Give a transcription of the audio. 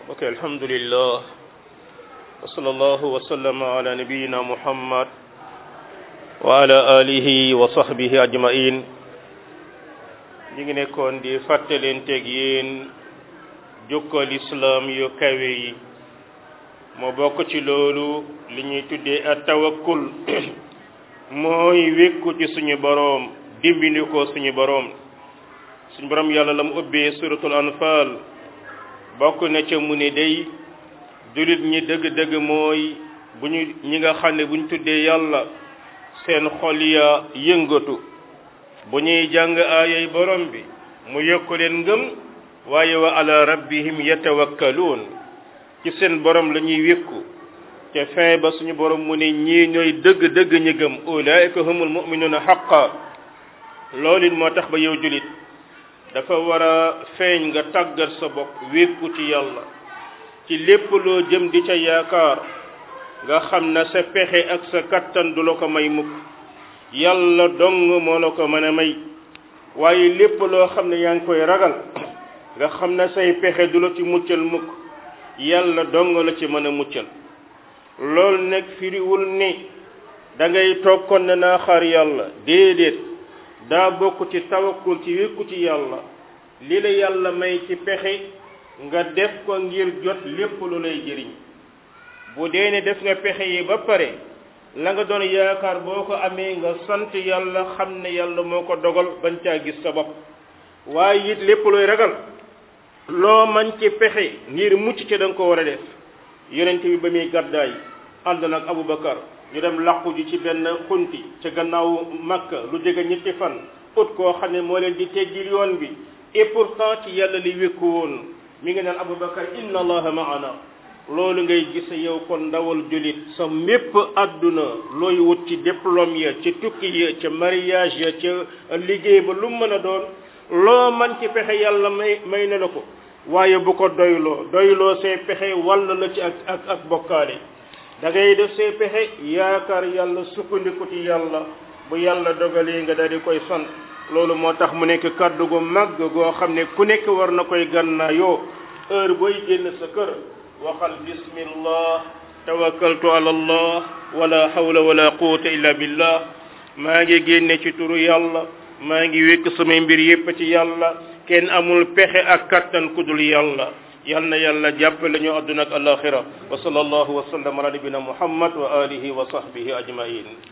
ok alhamdulillah wa sallallahu wa sallama ala nabiyina muhammad wa ala alihi wa sahbihi ajmain ñi ngi nekkoon di fàttalenteeg yéen jukkal islam yu kawe yi moo bokk ci loolu li ñuy tuddee at tawakkul mooy wékku ci suñu boroom dimbindi ko suñu boroom suñu boroom yàlla la mu ubbee suratul anfal bokk na ca mu ne day jullit ñi dëgg-dëgg mooy bu ñu ñi nga xam ne bu ñu tuddee yàlla seen xol ya yëngatu bu ñuy jàng aayay borom bi mu yokku leen ngëm waaye wa ala rabbihim yatawakkaluun ci seen borom la ñuy wékku te fin ba suñu borom mu ne ñii ñooy dëgg-dëgg ñi gëm ulaika humul mu'minuna haqqa loolu it moo tax ba yow julit dafa war a feeñ nga tàggat sa bopp wékku ci yàlla ci lépp loo jëm di ca yaakaar nga xam na sa pexe ak sa kattan du la ko may mukk yàlla dong moo la ko mën a may waaye lépp loo xam ne yaa ngi koy ragal nga xam na say pexe du la ci muccal mukk yàlla dong la ci mën a muccal loolu nag firiwul ni da ngay toog kon ne naa xaar yàlla déedéet daa bokk ci tawakkul ci wékku ci yàlla li la yàlla may ci pexe nga def ko ngir jot lépp lu lay jëriñ bu dee ne def nga pexe yi ba pare la nga doon yaakaar boo ko amee nga sant yàlla xam ne yàlla moo ko dogal bañ caa gis sa bopp waaye it lépp looy ragal loo man ci pexe ngir mucc ca da nga ko war a def yonent bi ba muy gàddaay ànd nag Abubakar ñu dem làqu ji ci benn xunti ca gannaaw Makka lu jege ñetti fan ut koo xam ne moo leen di teggil yoon bi et pourtant ci yàlla li wékku woon mi ngi naan Abubakar inna allaha maana loolu ngay gis yow kon ndawal julit sa mépp àdduna looy wut ci diplôme ya ci tukki ya ca mariage ya ca liggéey ba lu mën a doon loo man ci pexe yàlla may may na la ko waaye bu ko doyloo doyloo say pexe wàll la ci ak ak ak bokkaale da ngay def say pexe yaakaar yàlla sukkandiku ci yàlla bu yàlla dogalee nga daal di koy sant loolu moo tax mu nekk kàddu gu màgg goo xam ne ku nekk war na koy gànnaayoo heure booy génn sa kër waxal bismillah tawakkaltu ala allah wala hawla wala quwwata illa billah maa ngi génne ci turu yàlla maa ngi wékk samay mbir yépp ci yàlla kenn amul pexe ak kattan ku dul yàlla yal na yàlla jàppale ñu àdduna ak alaxira wa sallallahu wa sallam ala nabina muhammad wa alihi wa sahbihi ajmain